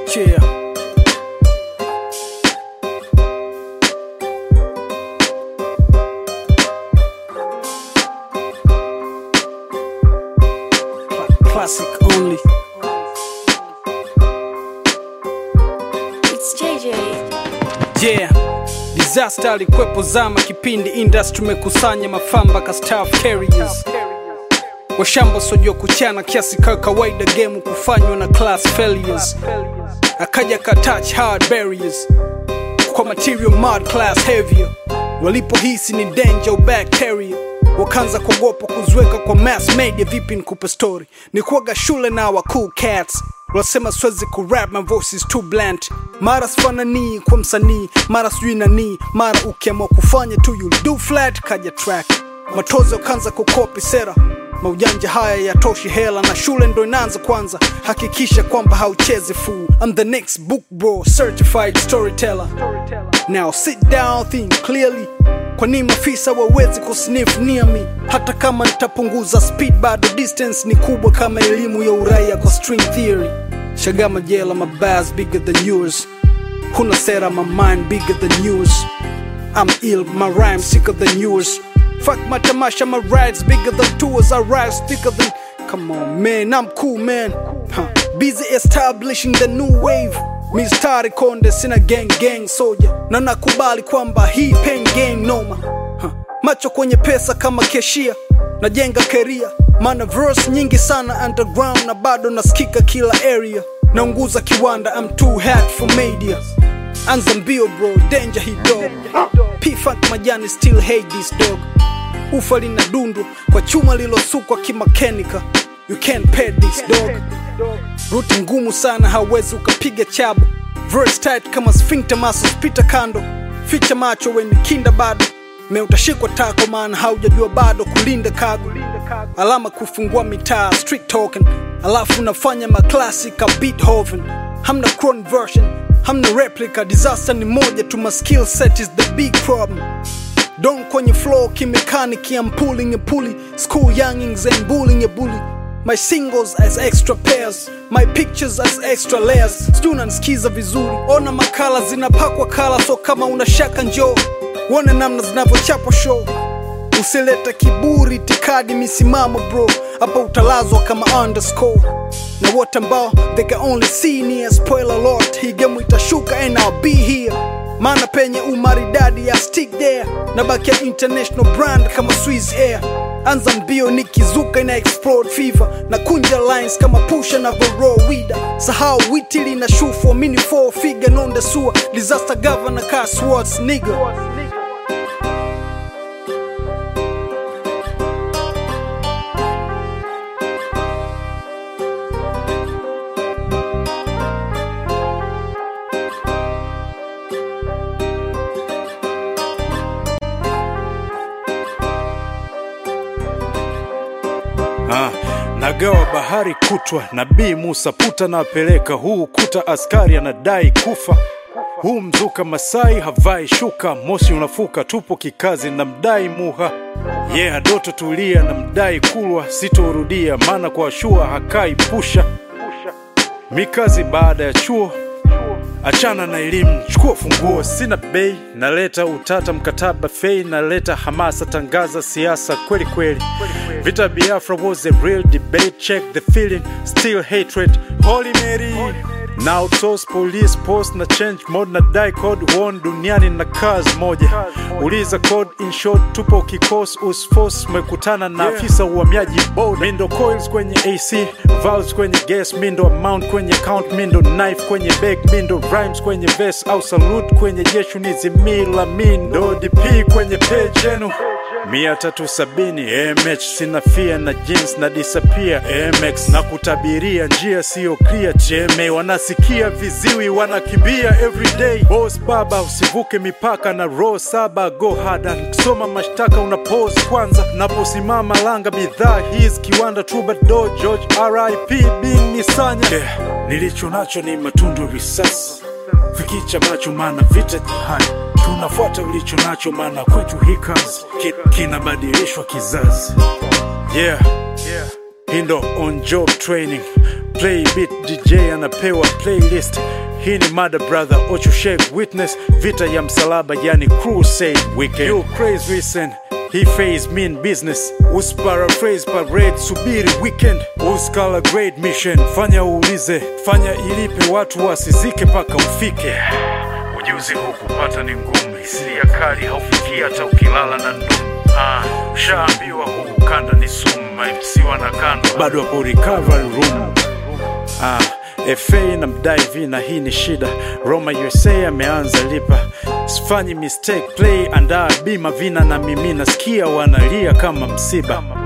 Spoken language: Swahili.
Yeah. Cla- Classic only. It's JJ. Yeah. Disaster alikwepo zama kipindi industry mekusanya mafamba ka staff carriers washamba sojua kuchana kiasi ka kawaida game kufanywa na class failures akaja ka touch hard barriers kwa material mud class heavier walipohisi ni danger au bacteria wakaanza kuogopa kuziweka kwa mass media vipi nikupe story ni kuaga shule na wa cool cats wasema siwezi kurap my voice is too blunt mara sifananii kwa msanii mara sijui nanii mara ukiamua kufanya tu you'll do flat kaja track matozo ukaanza kukopi sera maujanja haya yatoshi hela na shule ndo inaanza kwanza hakikisha kwamba hauchezi fool I'm the next book bro certified storyteller now sit down think clearly kwa nini maafisa wawezi kusniff near me hata kama nitapunguza speed bado distance ni kubwa kama elimu ya uraia kwa string theory shagama jela my bars bigger than yours huna sera my mind bigger than yours I'm ill, my rhymes sicker than yours. Fuck my tamasha, my rides bigger than tours. I rise thicker than. Come on, man, I'm cool, man. Huh. Busy establishing the new wave. Mistari konde sina gang gang soldier na nakubali kwamba hii pain game noma huh. macho kwenye pesa kama keshia najenga keria mana verse nyingi sana underground na bado nasikika kila area naunguza kiwanda I'm too hot for media anza mbio bro danger hii dog p-funk majani still hate this dog ufa lina dundu kwa chuma lilosukwa kimakenika you can't pay this dog ruti ngumu sana hauwezi ukapiga chabu verse tight kama sphincter muscles pita kando ficha macho weni kinda bado me utashikwa tako maana haujajua bado kulinda kago alama kufungua mitaa street talking alafu unafanya maklasi ka beethoven hamna cron version hamna replica disaster ni moja tu my skill set is the big problem Don kwenye flow kimechanic I'm pulling a pulley School youngings and bullying a bully My singles as extra pairs My pictures as extra layers Sijui unanisikiza vizuri Ona makala zinapakwa kala So kama una shaka njoo Uone namna zinavyochapwa show Usilete kiburi tikadi misimamo bro Hapa utalazwa kama underscore Na wote ambao they can only see near Spoiler alert Hii game itashuka and I'll be here maana penye umaridadi ya stick there na bakia international brand kama Swiss Air anza mbio nikizuka ina explode fever na kunja lines kama pusha na voro wida sahau witili na shoe for mini four figure non the sewer disaster governor car swords nigga Ah, nagawa bahari kutwa nabii Musa puta napeleka huu kuta askari anadai kufa huu mzuka Masai havai shuka moshi unafuka tupo kikazi na mdai muha ye yeah, doto tulia na mdai kulwa sitorudia maana kwa shua hakai pusha mikazi baada ya chuo achana na elimu chukua funguo sina bei naleta utata mkataba fei naleta hamasa tangaza siasa kweli kweli vita biafra was a real debate check the feeling still hatred holy mary na outsource police post na change mode na die code one duniani na kazi moja uliza code in short tupo kikos usforce umekutana na afisa uhamiaji boda mindo coils kwenye ac valves kwenye gas mindo amount kwenye count mindo knife kwenye bag mindo rhymes kwenye verse au salute kwenye jeshu ni zimila mindo dp kwenye page yenu mia tatu sabini mh sina fia na jeans na disappear mx na kutabiria njia siyo clear cheme wanasikia viziwi wanakimbia everyday boss baba usivuke mipaka na row saba go hada nikisoma mashtaka una pose kwanza naposimama langa bidhaa his kiwanda troubadour george rip bin nisanya yeah. nilicho nacho ni matundu risasi fikicha macho mana vita jihani tunafuata ulicho nacho maana kwetu hii kazi ki, kinabadilishwa kizazi yeah. yeah. hii ndo on job training play beat dj anapewa playlist hii ni mada brother ochushek witness vita ya msalaba yani crusade weekend you crazy listen he phase mean business usparaphrase parade subiri weekend uskala great mission fanya uulize fanya ilipe watu wasizike mpaka ufike ujuzi huu kupata ni ngumu hisia kali haufikii hata ukilala na ndumu ah, ushaambiwa huu ukanda ni sumu maimsiwa na kando bado hapo recovery room ah, FA na mdai vi na hii ni shida Roma USA ameanza lipa sifanyi mistake play andaa bima vina na mimi nasikia wanalia kama msiba